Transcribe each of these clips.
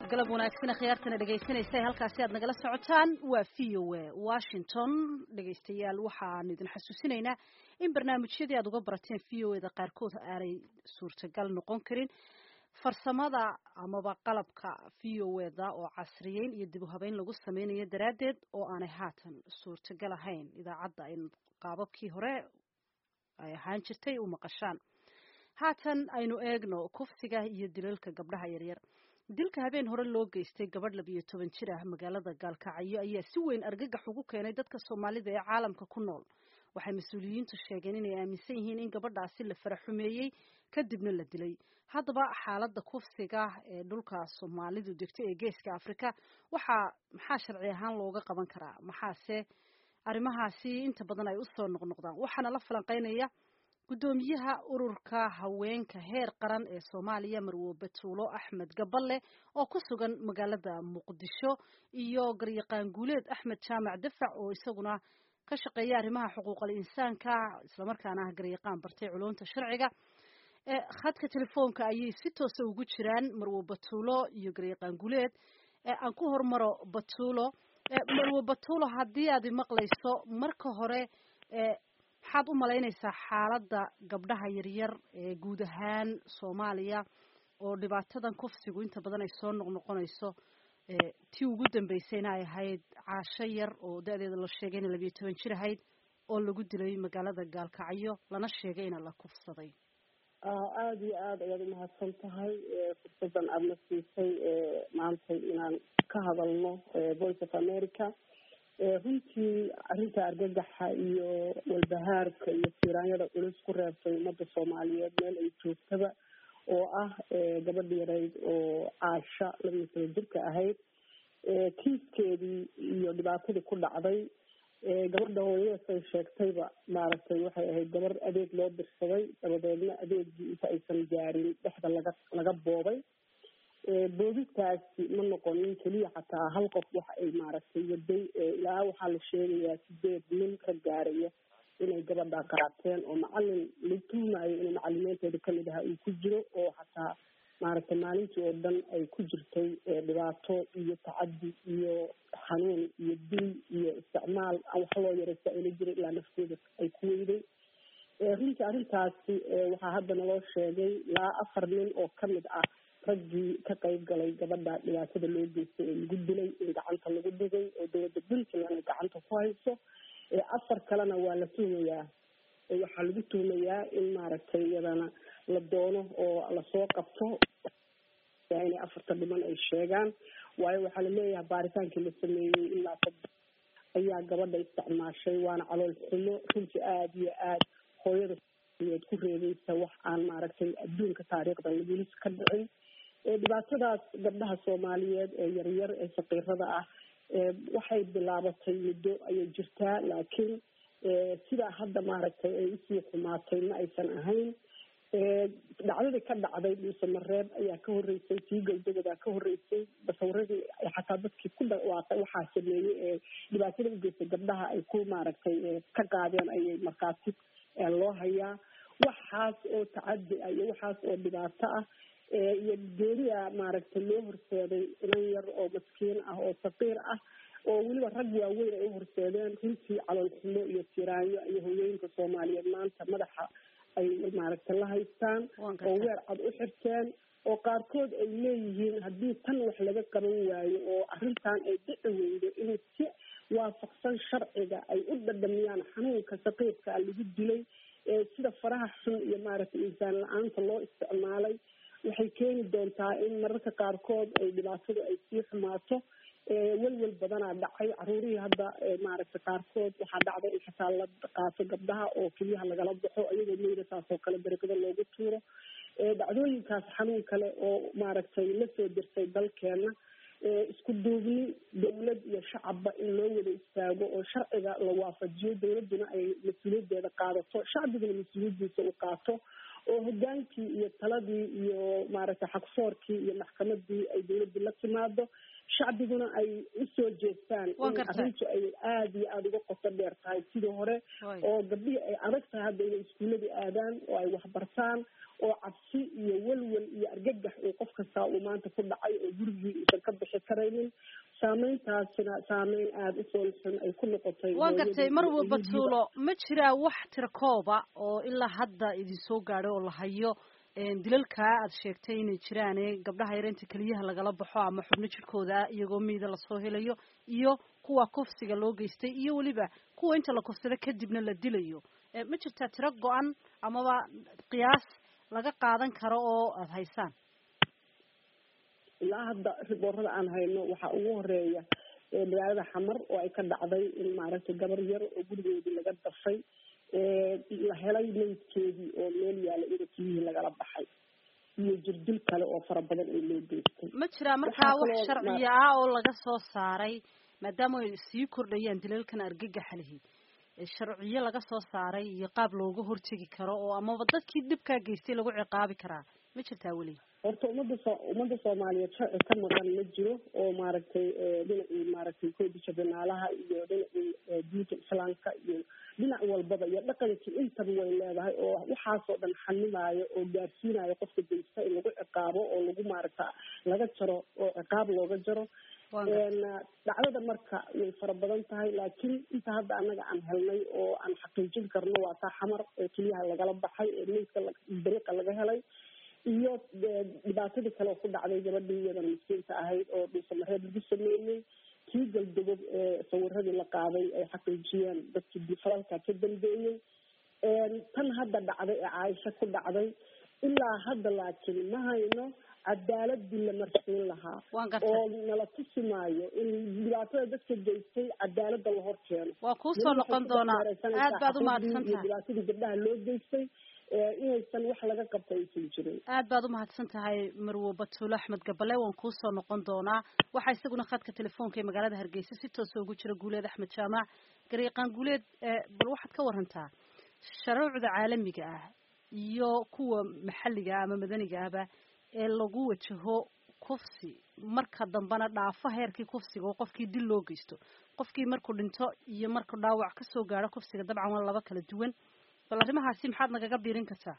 galab wanaagsan khiyaartana dhegaysanaysa halkaasi aad nagala socotaan waa v o a washington dhegaystayaal waxaan idin xasuusinaynaa in barnaamijyadii aad uga barateen v o eda qaarkood aanay suurtagal noqon karin farsamada amaba qalabka v o eda oo casriyeyn iyo dib u habeyn lagu sameynayo daraaddeed oo aanay haatan suurtagal ahayn idaacadda ay qaababkii hore ay ahaan jirtay u maqashaan haatan aynu eegno kufsiga iyo dilalka gabdhaha yaryar dilka habeen hore loo geystay gabadh labiyo toban jir ah magaalada gaalkacyo ayaa si weyn argagax ugu keenay dadka soomaalida ee caalamka ku nool waxay mas-uuliyiintu sheegeen inay aaminsan yihiin in gabadhaasi la faraxumeeyey kadibna la dilay haddaba xaaladda kufsiga ee dhulka soomaalidu degto ee geeska afrika waxaa maxaa sharci ahaan looga qaban karaa maxaase arrimahaasi inta badan ay usoo noqnoqdaan waxaana la falanqeynaya guddoomiyaha ururka haweenka heer qaran ee soomaaliya marwo batuulo axmed gaballe oo ku sugan magaalada muqdisho iyo garyaqaan guuleed axmed jaamac dafac oo isaguna ka shaqeeya arrimaha xuquuqal insaanka islamarkaana ah garyaqaan bartay culumta sharciga khadka telefoonka ayay si toosa ugu jiraan marwo batuulo iyo garyaqaan guuleed aan ku hormaro batuulo marwo batuulo haddii aad maqlayso marka hore maxaad u malaynaysaa xaaladda gabdhaha yaryar ee guud ahaan soomaaliya oo dhibaatadan kufsigu inta badan ay soo noqnoqonayso tii ugu dambeysayna ay ahayd caasho yar oo da-deeda la sheegay ina labiyo toban jir ahayd oo lagu dilay magaalada gaalkacyo lana sheegay ina la kufsaday aada iyo aada ayaad umahadsan tahay fursadan aada na siisay maantay inaan ka hadalno voice of america runtii arrinta argagaxa iyo walbahaarka iyo tiiraanyada culus ku reebtay ummadda soomaaliyeed meel ay joogtaba oo ah gabadha yarayd oo caasha labiyo toban jirka ahayd kiiskeedii iyo dhibaatadii ku dhacday gabadha hooyadaas ay sheegtayba maaragtay waxay ahayd gabar adeeg loo dirsaday dabadeedna adeegii inta aysan gaarin dhexda laga laga boobay boodistaasi ma noqonin keliya xataa hal qof waxa ay maaragtay waday ilaa waxaa la sheegayaa sideed nin ka gaaraya inay gabadha qaateen oo macalin la tuumayo inuu macalimiinteeda kamid aha uu ku jiro oo xataa maaragtay maalintii oo dhan ay ku jirtay dhibaato iyo tacadi iyo xanuun iyo dil iyo isticmaal aan wax loo yaraysa ayla jira ilaa nafteeda ay ku weyday runtii arrintaasi waxaa hadda naloo sheegay ilaa afar nin oo kamid ah raggii ka qayb galay gabadha dhibaatada loo geystay ee lagu dilay in gacanta lagu dhigay oo dowladda puntland ay gacanta ku hayso afar kalena waa la tuhmayaa waxaa lagu tuhmayaa in maaragtay iyadana la doono oo lasoo qabto inay afarta dhiman ay sheegaan waayo waxaa laleeyahay baaritaankii la sameeyey ilaa saddex ayaa gabadha isticmaashay waana calool xumo runtii aada iyo aada hooyada eed ku reebaysa wax aan maaragtay adduunka taariikhda lagulis ka dhicin dhibaatadaas gabdhaha soomaaliyeed ee yaryar ee faqiirada ah waxay bilaabatay muddo ayay jirtaa laakiin sidaa hadda maaragtay ay usii xumaatay ma aysan ahayn dhacdadii ka dhacday dhuuse mareeb ayaa ka horeysay tii gowdagodaa ka horeysay basawiradii xataa dadkii ku dhawaaqay waxaa sameeyey ee dhibaatada ugeystay gabdhaha ay ku maaragtay ka qaadeen ayay markaasi loo hayaa waxaas oo tacadi ah iyo waxaas oo dhibaato ah iyo geeriya maaragtay loo horseeday inan yar oo maskiin ah oo saqiir ah oo weliba rag waaweyn ay u horseedeen runtii calool xumo iyo tiraanyo iyo hooyooyinka soomaaliyeed maanta madaxa ay maaragtay la haystaan oo weer cad u xirteen oo qaarkood ay leeyihiin haddii tan wax laga qaban waayo oo arrintan ay dhici weydo in si waafaqsan sharciga ay u dhadhamiyaan xanuunka saqiirka lagu dilay sida faraha xun iyo maaragtay insaan la-aanta loo isticmaalay waxay keeni doontaa in mararka qaarkood ay dhibaatadu ay sii xumaato welwel badanaa dhacay caruurihii hadda maaragtay qaarkood waxaa dhacday in xataa la qaato gabdhaha oo keliyaha lagala baxo iyagoo meyda saas oo kale darigada loogu tuuro dhacdooyinkaas xanuun kale oo maaragtay lasoo dirsay dalkeena isku duubni dawlad iyo shacabba in loo wada istaago oo sharciga la waafajiyo dawladduna ay mas-uuliyaddeeda qaadato shacbiguna mas-uuliyaddiisa u qaato oo hogaankii iyo taladii iyo maaragtay xagsoorkii iyo maxkamadii ay dawladii la timaado shacbiguna ay usoo jeestaan in arrintu ay aada iyo aada uga qoto dheer tahay sidii hore oo gabdhihii ay adag tahay hadda inay iskuuladii aadaan oo ay waxbartaan oo cabsi iyo welwel iyo argagax uu qof kastaa uu maanta ku dhacay oo gurigii uusan ka bixi karaynin saameyntaasina saameyn aada u foolxun ay ku noqotay waa gartay mar walba tuulo ma jiraa wax tira kooba oo ilaa hadda idin soo gaadhay oo la hayo dilalkaa aad sheegtay inay jiraane gabdhaha yar inta keliyaha lagala baxo ama xubno jidhkooda iyagoo miida lasoo helayo iyo kuwa kufsiga loo geystay iyo weliba kuwa inta la kufsado kadibna la dilayo ma jirtaa tiro go-an amaba qiyaas laga qaadan karo oo aada haysaan ilaa hadda riboorada aan hayno waxaa ugu horeeya magaalada xamar oo ay ka dhacday in maaragtay gabar yar oo gurigeedii laga dafay la helay meydkeedii oo meel yaala ina kiyihii lagala baxay iyo jirdil kale oo fara badan oo loo geystay ma jiraa markaa wax sharciya ah oo laga soo saaray maadaama ay sii kordhayaan dilalkan argagaxa lihi sharciyo laga soo saaray iyo qaab looga hortegi karo oo amaba dadkii dhibkaa geystay lagu ciqaabi karaa ma jirtaa weli horta umada so ummadda soomaaliyeed sharci ka maqan ma jiro oo maaragtay dhinacii maaragtay koodisha banaalaha iyo dhinacii diinta islaamka iyo dhinac walbaba iyo dhaqankii intaba way leedahay oo waxaasoo dhan xanimaayo oo gaarsiinayo qofka daysta in lagu ciqaabo oo lagu maaragta laga jaro oo ciqaab looga jaro dhacdada marka way fara badan tahay laakiin inta hadda anaga aan helnay oo aan xaqiijin karno waa taa xamar ee keliyaha lagala baxay ee meydka dariiqa laga helay iyo dhibaatadii kale oo ku dhacday gabadhii iyadana miskiinta ahayd oo dhuusamareed lagu sameeyey kii galdogob ee sawiradii la qaaday ay xaqiijiyeen dadkii falalka ka dambeeyey tan hadda dhacday ee caaisho ku dhacday ilaa hadda laakiin ma hayno cadaaladii la marsiin lahaa oo nala tusi maayo in dhibaatada dadka geystay cadaalada la hor keeno waa kuusoo noqon doonaa aad baad umahadsan tahay dhibaatadii gabdhaha loo geystay inaysan wax laga qabta aysan jirin aad baad umahadsan tahay marwo batuule axmed gabale waan kuusoo noqon doonaa waxaa isaguna khadka telefoonka ee magaalada hargeysa si toosa ugu jira guuleed axmed jaamac garyaqaan guuleed bal waxaad ka warantaa sharuucda caalamiga ah iyo kuwa maxalliga ah ama madaniga ahba ee lagu wajaho kufsi marka dambena dhaafo heerkii kufsiga oo qofkii dil loo geysto qofkii markuu dhinto iyo markuu dhaawac kasoo gaadho kufsiga dabcan waa laba kala duwan bal arrimahaasi maxaad nagaga biirin kartaa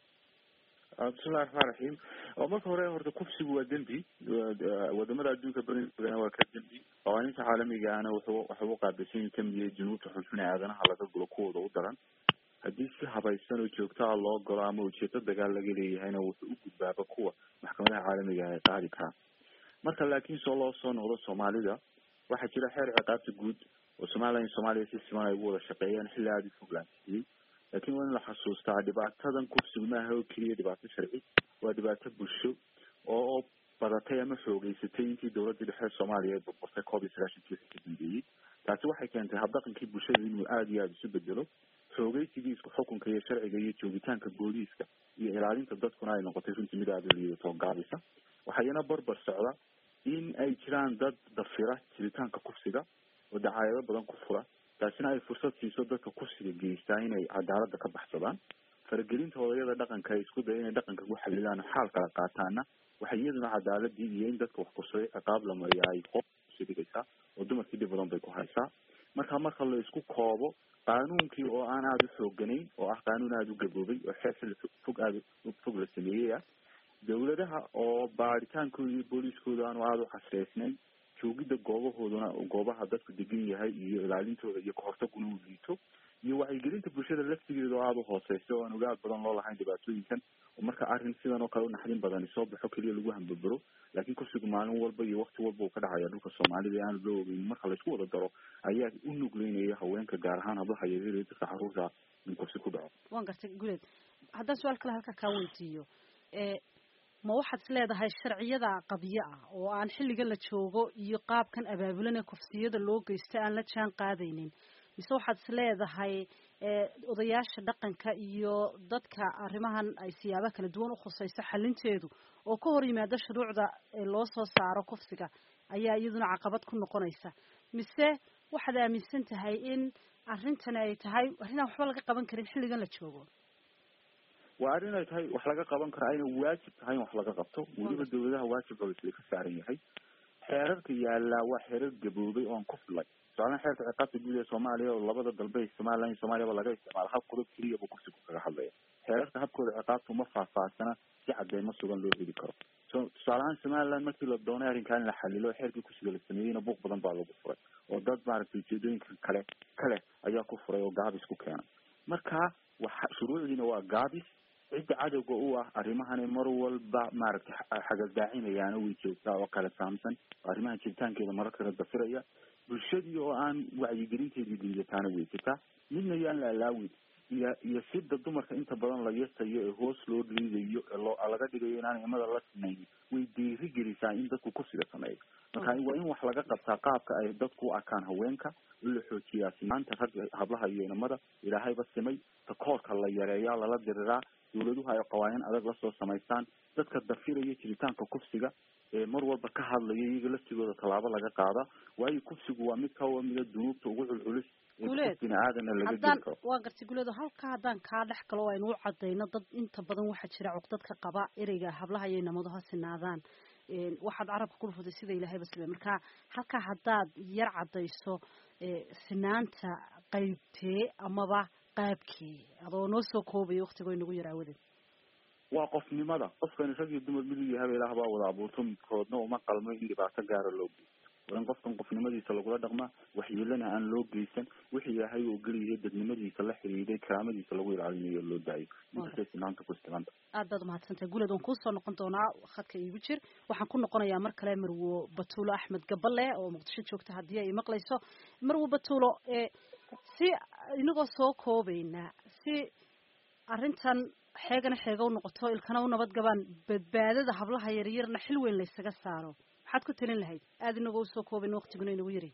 bismillahi raxmaan raxiim marka hore horta kufsigu waa dembi wadamada adduunka berigoodana waa ka dembi qawaaniinta caalamiga ahna wuxuu waxuu uqaabilsan yahi kamid yahay junuubta xulxun ee aadanaha laga gulo kuwooda u daran haddii si habaysan oo joogtaa loo galo ama ujeedo dagaal laga leeyahayna wuxuu u gudbaaba kuwa maxkamadaha caalamiga ah ee qaadi karaa marka laakiin soo loo soo noqdo soomaalida waxaa jira xeer ciqaabta guud oo somalilan iyo soomaaliya si siman ay ugu wada shaqeeyeen xilli aada u fog laansiiyey laakiin waa in la xasuustaa dhibaatadan kufsigu maaha oo keliya dhibaato sharci waa dhibaato bulsho oo badatay ama xoogeysatay intii dawladii dhexe soomaaliya ay burburtay koob iyo sagaashankii wixii ka dambeeyey taasi waxay keentay habdhaqankii bulshada inuu aada iyo aada isu bedelo xoogeysigii isku xukunka iyo sharciga iyo joogitaanka booliiska iyo ilaalinta dadkuna ay noqotay runtii mid aada u liidatoo gaabisa waxaa iyana barbar socda in ay jiraan dad dafira jiritaanka kufsiga oo dacaayado badan ku fura taasina ay fursad siiso dadka kufsiga geystaa inay cadaalada ka baxsadaan faragelinta odayada dhaqanka ay isku daya inay dhaqanka ku xalilaan xaal kala qaataana waxay iyaduna cadaaladii iyo in dadka wax kusaday ciqaab la mariya ay qoosi dhigaysaa oo dumarkii dhib badan bay ku haysaa marka marka la isku koobo qaanuunkii oo aan aada u xooganayn oo ah qaanuun aada u gaboobay oo xeer xilli fog aada fog la sameeyey ah dawladaha oo baaritaankooda iyo booliiskooda aanu aada u casreysnayn joogida goobahooduna goobaha dadku degan yahay iyo ilaalintooda iyo kahortaguna uu liito iyo wacyigelinta bulshada laftigeeda oo aada u hooseysa oo aan ogaal badan loo lahayn dhibaatooyinkan oo marka arrin sidan oo kale unaxdin badani soo baxo keliya lagu hambabaro laakiin kufsigu maalin walba iyo wakti walba uu ka dhacaya dhulka soomaalida ee aanu loo ogeyn marka laysku wada daro ayaa u nugleynaya haweenka gaar ahaan hablaha yaryar iyo dadka caruurta in kufsi ku dhaco waan gartay guleed haddaan su-aal kale halkaa kaa weydiiyo ma waxaad is leedahay sharciyada qabyo ah oo aan xilligan la joogo iyo qaabkan abaabulan ee kufsiyada loo geysta aan la jaan qaadaynin mise waxaad is leedahay odayaasha dhaqanka iyo dadka arrimahan ay siyaabo kala duwan ukhusayso xalinteedu oo ka hor yimaada shuruucda loo soo saaro kufsiga ayaa iyaduna caqabad ku noqonaysa mise waxaad aaminsan tahay in arrintani ay tahay arrinaan waxba laga qaban karin xilligan la joogo waa arrin ay tahay wax laga qaban karo ayna waajib tahay in wax laga qabto weliba dawladaha waajib isla ka saaran yahay xeerarka yaallaa waa xeerar gaboobay oon ku filay tusaalahan xeerka ciqaabta guud ee soomaaliya oo labada dalbe somaliland iyo soomaaliyaba laga isticmaalo hab qodob keliya buu kursigu kaga hadlaya xeerarka habkooda ciqaabta uma faahfaahsana si cadeymo sugan loo heli karo so tusaalahaan somaliland markii la doonay arrinkan in la xalilo xeerkii kursiga la sameeyeyna buuq badan baa lagu furay oo dad maaragtay ujeedooyinka kale kale ayaa ku furay oo gaabis ku keenay marka waxa shuruucdiina waa gaabis cidda cadowga u ah arrimahani mar walba maaragtay xagasdaacinayaana way joogtaa oo kala saamsan arrimaha jiritaankeeda mararkana dafiraya bulshadii oo aan wacyigelinteedii liidataana way jirtaa midna yaan la alaawin iyo iyo sida dumarka inta badan la yasayo ee hoos loo liidayo ee loo laga dhigayo inaan imada la sinaynin way dhiiri gelisaa in dadku kursiga sameeyo marka waa in wax laga qabtaa qaabka ay dadku u arkaan haweenka in la xoojiyaa sinaanta ragga hablaha iyo inamada ilaahayba simay takoorka la yareeyaa lala diriraa dawladuhu ay qawaaniin adag lasoo samaystaan dadka dafiraya jiritaanka kufsiga ee mar walba ka hadlaya iyaga laftigooda tallaabo laga qaada waayo kufsigu waa mid kamida dunuubta ugu culculus guleed bini aadamna laga haddaan geli karo waa gartay guleedo halka haddaan kaa dhex galo aynu u cadayno dad inta badan waxaa jira cuqdadka qaba ereyga hablaha iyo inamadu ha sinaadaan Een, waxaad carabka ku dhufatay sida ilaahayba sibay marka halkaa haddaad yar cadayso ee, sinaanta qaybtee amaba qaabkee adoo noo soo koobaya waktigoo inagu yar aawadeed waa qofnimada qofkani rag iyo dumar mid uu yahay ilaah baa wada abuurto midkoodna uma qalmo in dhibaato gaara loo geysto waa in qofkan qofnimadiisa lagula dhaqmaa waxyeelana aan loo geysan wixii ilaahay uu geliyahay dadnimadiisa la xiriiray karaamadiisa lagu ilaalinayo loo daayo inkastay sinaanta ku isticmaanta aad baad umahadsantahay guleed waan kuusoo noqon doonaa khadka iigu jir waxaan ku noqonayaa mar kale marwo batuulo axmed gabale oo muqdisho joogta haddii ay maqlayso marwo batuulo ee si inagoo soo koobayna si arrintan xeegana xeega u noqoto ilkana u nabad gabaan badbaadada hablaha yaryarna xil weyn laysaga saaro maxaad ku talin lahayd aada inagoo usoo koobayn waktiguna inagu yari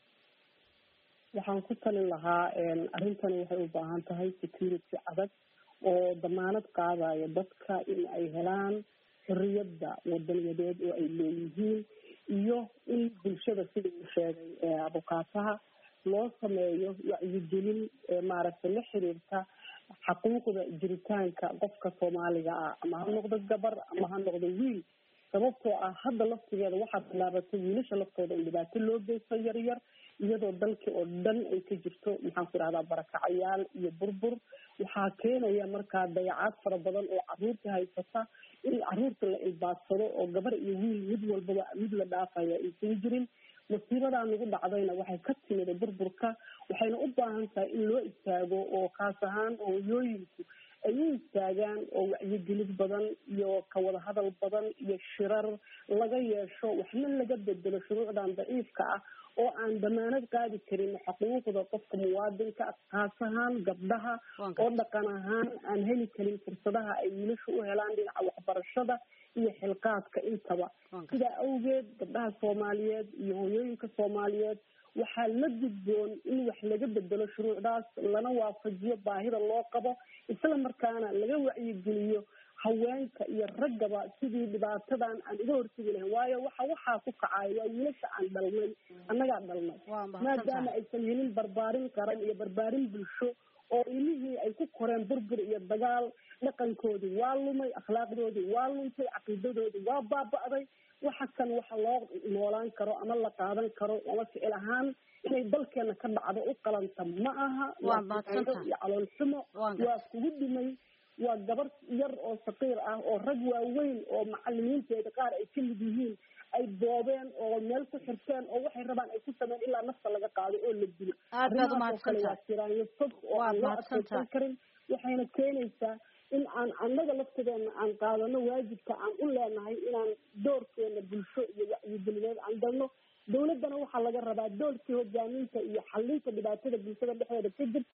waxaan ku talin lahaa arrintani waxay u baahan tahay security adag oo damaanad qaadaya dadka in ay helaan xorriyadda wadaniyadeed oo ay leeyihiin iyo in bulshada sida uu sheegay abukaataha loo sameeyo wacyigelin maaragtay la xiriirta xaquuqda jiritaanka qofka soomaaliga ah ama ha noqdo gabar ama ha noqdo wiil sababtoo ah hadda laftigeeda waxaa bilaabatay wiilasha laftooda in dhibaato loo geysto yaryar iyadoo dalkii oo dhan ay ka jirto maxaan ku idhahdaa barakacayaal iyo burbur waxaa keenaya markaa dayacaad fara badan oo caruurta haysata in caruurta la ilbaadsado oo gabar iyo wiil mid walbaba mid la dhaafaya aysan jirin masiibadaa nagu dhacdayna waxay ka timida burburka waxayna u baahan tahay in loo istaago oo kaas ahaan hooyooyinku ay u istaagaan oo wacyigelid badan iyo kawada hadal badan iyo shirar laga yeesho waxna laga bedelo shuruucdan daciifka ah oo aan damaanad qaadi karin xuquuqda qofka muwaadinka kaas ahaan gabdhaha oo dhaqan ahaan aan heli karin fursadaha ay wiilasha u helaan dhinaca waxbarashada iyo xilqaadka intaba sidaa awgeed gabdhaha soomaaliyeed iyo hooyooyinka soomaaliyeed waxaa la gudboon in wax laga bedelo shuruucdaas lana waafajiyo baahida loo qabo isla markaana laga wacyigeliyo haweenka iyo raggaba sidii dhibaatadan aan iga hortegi lahayn waayo waxa waxaa ku kacaya waa wiilasha aan dhalnay annagaa dhalnay maadaama aysan helin barbaarin qaran iyo barbaarin bulsho oo ilmihii ay ku koreen burbur iyo dagaal dhaqankoodii waa lumay akhlaaqdoodii waa luntay caqiidadoodii waa baaba'day waxa kan waxa loo noolaan karo ama la qaadan karo ama ficil ahaan inay dalkeena ka dhacdo u qalanta ma aha waa iyo calool xumo waa kugu dhimay waa gabar yar oo saqiir ah oo rag waaweyn oo macalimiinteeda qaar ay ka mid yihiin ay boobeen oo meel ku xirteen oo waxay rabaan ay ku sameyn ilaa nafta laga qaado oo la dilo aad baad umahadsantaha waa tiraanyo fog oo aan loo adkeysan karin waxayna keenaysaa in aan annaga laftigeena aan qaadano waajibka aan u leenahay inaan doorkeena bulsho iyo wacyigelineed aan galno dawladdana waxaa laga rabaa doorkii hogaaminta iyo xalinta dhibaatada bulshada dhexdeeda ka jirta